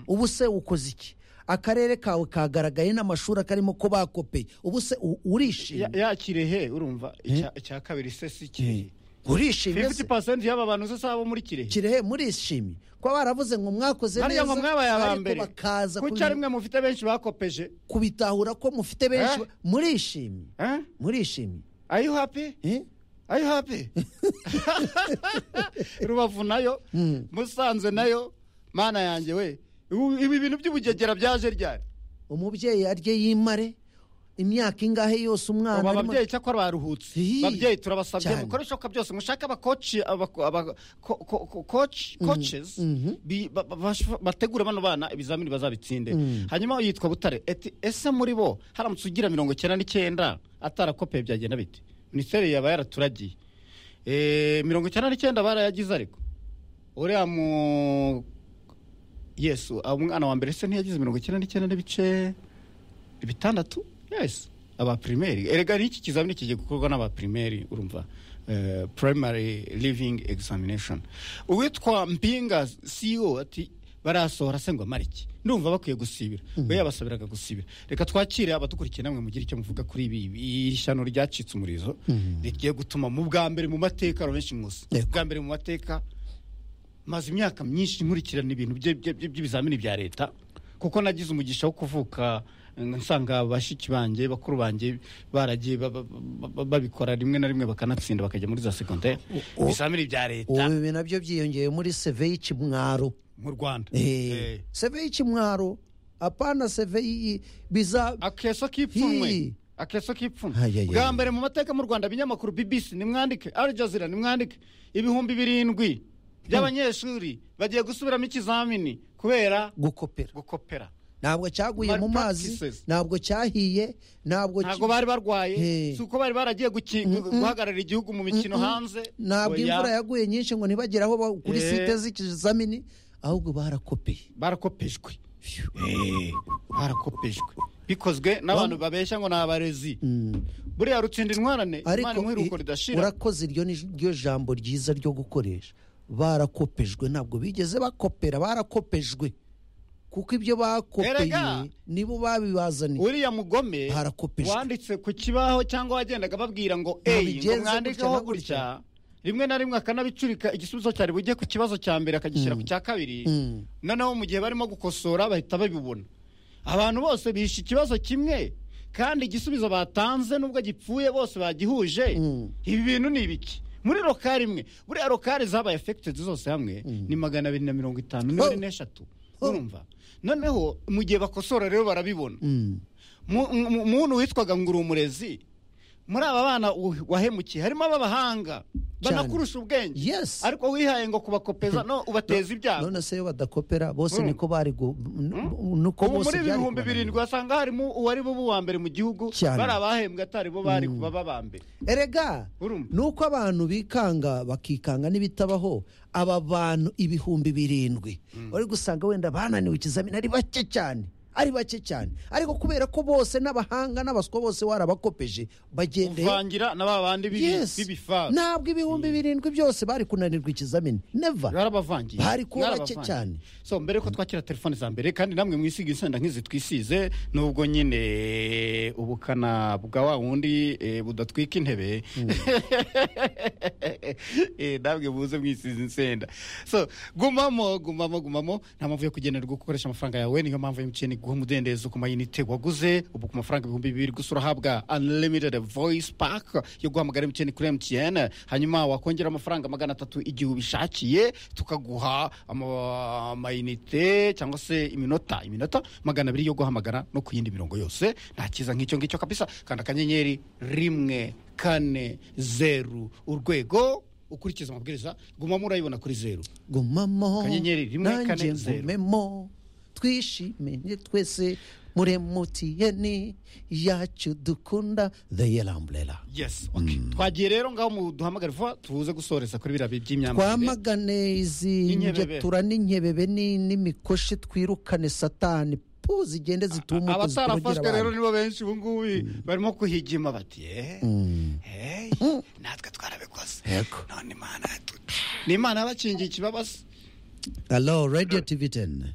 ubu se ukoze iki akarere kawe kagaragaye n'amashuri akarimo ko bakopeye ubu se u- Ya- urishimye yakire he urumva icya- icya kabiri se si kirehe urishimye se? 50% y'aba bantu se si abo muri kirehe kirehe murishimye kuba baravuze ngo mwakoze hariya ngo mwabaye aba ariko mbere bakaza kuki kubi- ari mwe mufite benshi bakopeje kubitahura ko mufite benshi Eh? ba- murishimye Eh? murishimye are you happy Eh? are you happy rubavu nayo musanze nayo mana yanjye we Ubu- ibi bintu by'ubugegera byaje ryari umubyeyi arye yimare imyaka ingahe yose umwana ubu arimo- ababyeyi cyakora baruhutse Hi. babyeyi turabasabye Cyane. mukore ibishoboka byose mushake abakoci abakoces bategure bano bana ibizamini bazabitsinde hanyuma yitwa butare eti ese muri bo haramutse ugira mirongo icyenda n'icyenda atarakopeye byagenda bite minisiteri yaba yaraturagiye Eh, mirongo icyenda n'icyenda barayagize ariko uriya mu yesu abo umwana wa mbere se ntiyagize mirongo icyenda n'icyenda n'ibice bitandatu yes aba primaire erega n'iki kizamini kigiye gukorwa n'aba primaire urumva Eh, primary living examination uwitwa mpinga ceo ati barasohora se ngo amare iki ndumva bakwiye gusibira we yabasabiraga gusibira reka twakire abadukurikiye namwe mugire icyo muvuga kuri ibi iri shyano ryacitse umurizo rigiye gutuma mu bwa mbere mu mateka benshi musi Yego. bwa mbere mu mateka maze imyaka myinshi nkurikirana ibintu bye- bye- bye- by'ibizamini bya leta kuko nagize umugisha wo kuvuka mm, nsanga bashiki banjye bakuru banjye baragiye ba- ba- ba- ba- babikora rimwe na rimwe bakanatsinda bakajya muri za segonderi o- ibizamini bya leta ubu ibi nabyo byiyongeye muri seve y'ikimwaro mu rwanda Eh, seve y'ikimwaro apana seve y'i- biza akeso k'ipfunwe Hi. akeso k'ipfunwe Ay, ay, ay. bwa mbere mu mateka mu rwanda ibinyamakuru bbc nimwandike al jazeera nimwandike ibihumbi birindwi by'abanyeshuri bagiye gusubiramo ikizamini kubera gukopera gukopera ntabwo cyaguye mu mazi Malpractices. ntabwo cyahiye ntabwo ki- ntabwo bari barwaye Hey. si uko bari baragiye guki- guhagararira igihugu mu mikino hanze ntabwo Oya. imvura yaguye nyinshi ngo ntibagere aho ba- kuri Eh. site z'ikizamini ahubwo barakopeye barakopejwe Eh, barakopejwe bikozwe n'abantu babeshya ngo ni abarezi buriya rutsinda intwarane imana ariko imwiruko i- ridashira urakoze iryo ni ryo jambo ryiza ryo gukoresha barakopejwe ntabwo bigeze bakopera barakopejwe kuko ibyo Erega! bakopeye nibo babibazaniye uriya mugome Barakopejwe. wanditse ku kibaho cyangwa wagendaga babwira ngo Ntabwo eyi ngo bigenze mwandikeho gutya na gutya. gutya rimwe na rimwe akanabicurika igisubizo cyari bujye ku kibazo cya mbere akagishyira ku cya kabiri Mm. noneho mu gihe barimo gukosora bahita babibona abantu bose bihishe ikibazo kimwe kandi igisubizo batanze nubwo gipfuye bose bagihuje ibi bintu ni ibiki muri rokari imwe buriya rokari zabaye efekitedi zose hamwe ni magana abiri na mirongo itanu Ho! niba ari n'eshatu urumva noneho mu gihe bakosora rero barabibona Mm. Mu- mu- muntu witwaga ngo uri umurezi muri aba bana u- wahemukiye harimo ab'abahanga banakurusha ubwenge Yes. ariko wihaye ngo kubakopeza no ubateza ibyago none se iyo badakopera bose Mm. niko bari gu- n- nuko ubu bose muri byari ibihumbi kubananira. birindwi wasanga harimo uwari bo uwa mbere mu gihugu Cyane. bari abahembwe atari bo bari kuba baba mbere erega Urumva? ni uko abantu bikanga bakikanga n'ibitabaho aba bantu ibihumbi birindwi bari gusanga wenda bananiwe ikizamini ari bake cyane ari bake cyane ariko kubera ko bose n'abahanga n'abaswa bose warabakopeje bagendeye uvangira na ba bandi bibi- Yes. b'ibifaru ntabwo ibihumbi birindwi byose bari kunanirwa ikizamini neva barabavangiye Bari kuba bake Barabavangiye. cyane. so mbere ko twakira telefone za mbere kandi namwe mwisiga insenda nk'izi twisize nubwo nyine ubukana bwa wa wundi eh, budatwika intebe Eh, namwe muze mwisize insenda so gumamo gumamo gumamo nta mpamvu yo kugenerwa gukoresha amafaranga yawe niyo mpamvu emutiyeni guha umudendezo ku mayinite waguze ubu ku mafaranga ibihumbi bibiri gusa urahabwa unlimited voice pack yo guhamagara emutiyeni kuri emutiyeni hanyuma wakongera amafaranga magana atatu igihe ubishakiye tukaguha ama- amayinite cyangwa se iminota iminota magana abiri yo guhamagara no ku yindi mirongo yose nta cyiza nk'icyo ngicyo kabisa kanda akanyenyeri rimwe kane zeru urwego ukurikiza amabwiriza gumamo urayibona kuri zeru gumamo Kanyenyeri rimwe, kane, nanjye zeru. ngumemo twishimye twese muri emutiyeni yacu dukunda the yellow umbrella yes okay twagiye rero ngaho mu duhamagare vuba tubuze gusoreza kuri biriya by'imyambarire twamagane izi Inkebebe. ngetura n'inkebebe ni- n'imikoshi twirukane satani pu zigende zitumuka abatarafashwe rero zitorogera nibo benshi ubu ngubu barimo kuhigima bati "Eh, hey, natwe twarabikoze Yego. none imana yatu- ni imana yabakingiye ikibabasi alo radiyo tivi teni